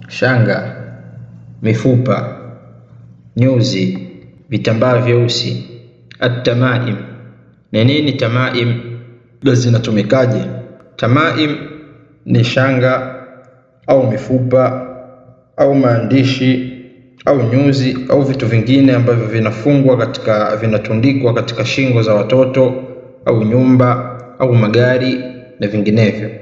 shanga, mifupa, nyuzi, vitambaa vyeusi. At-tamaim. Ni nini tamaim? Na zinatumikaje? Tamaim ni shanga au mifupa au maandishi au nyuzi au vitu vingine ambavyo vinafungwa katika vinatundikwa katika shingo za watoto au nyumba au magari na vinginevyo.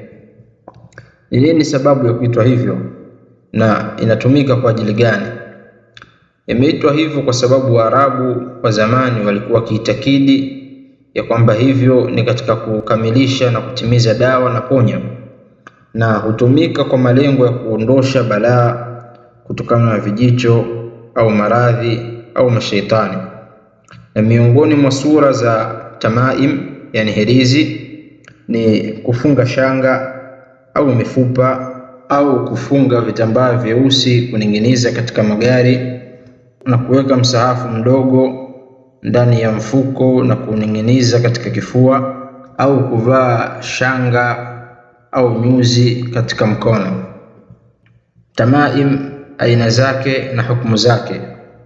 Ni nini sababu ya kuitwa hivyo na inatumika kwa ajili gani? Imeitwa hivyo kwa sababu Waarabu wa zamani walikuwa wakiitakidi ya kwamba hivyo ni katika kukamilisha na kutimiza dawa na ponya, na hutumika kwa malengo ya kuondosha balaa kutokana na vijicho au maradhi au mashaitani. Na miongoni mwa sura za tamaim, yani herizi, ni kufunga shanga au mifupa au kufunga vitambaa vyeusi kuning'iniza katika magari na kuweka msahafu mdogo ndani ya mfuko na kuning'iniza katika kifua au kuvaa shanga au nyuzi katika mkono. Tamaim aina zake na hukumu zake.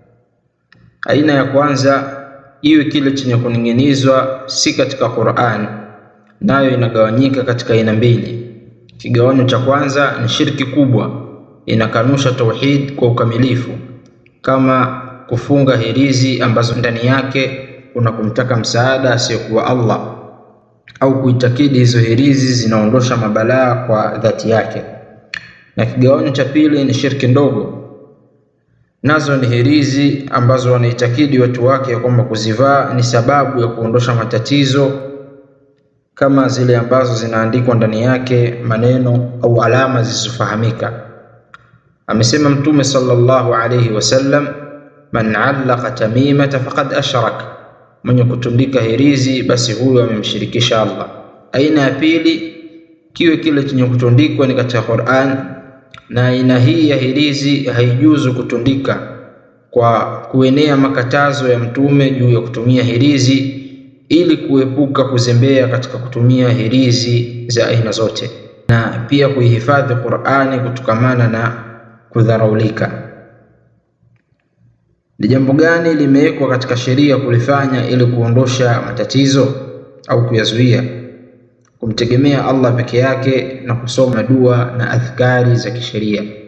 Aina ya kwanza, iwe kile chenye kuning'inizwa si katika Qur'an, nayo inagawanyika katika aina mbili. Kigawanyo cha kwanza ni shirki kubwa, inakanusha tauhid kwa ukamilifu, kama kufunga hirizi ambazo ndani yake kuna kumtaka msaada asiyekuwa Allah au kuitakidi hizo hirizi zinaondosha mabalaa kwa dhati yake. Na kigawanyo cha pili ni shirki ndogo, nazo ni hirizi ambazo wanaitakidi watu wake ya kwamba kuzivaa ni sababu ya kuondosha matatizo, kama zile ambazo zinaandikwa ndani yake maneno au alama zisizofahamika. Amesema Mtume sallallahu alayhi wasallam, man allaqa tamimata faqad ashrak, mwenye kutundika hirizi basi huyo amemshirikisha Allah. Aina ya pili, kiwe kile chenye kutundikwa ni katika Qur'an, na aina hii ya hirizi haijuzu kutundika kwa kuenea makatazo ya Mtume juu ya kutumia hirizi ili kuepuka kuzembea katika kutumia hirizi za aina zote, na pia kuihifadhi Qur'ani kutokamana na kudharaulika. Ni jambo gani limewekwa katika sheria kulifanya ili kuondosha matatizo au kuyazuia? Kumtegemea Allah peke yake na kusoma dua na adhkari za kisheria.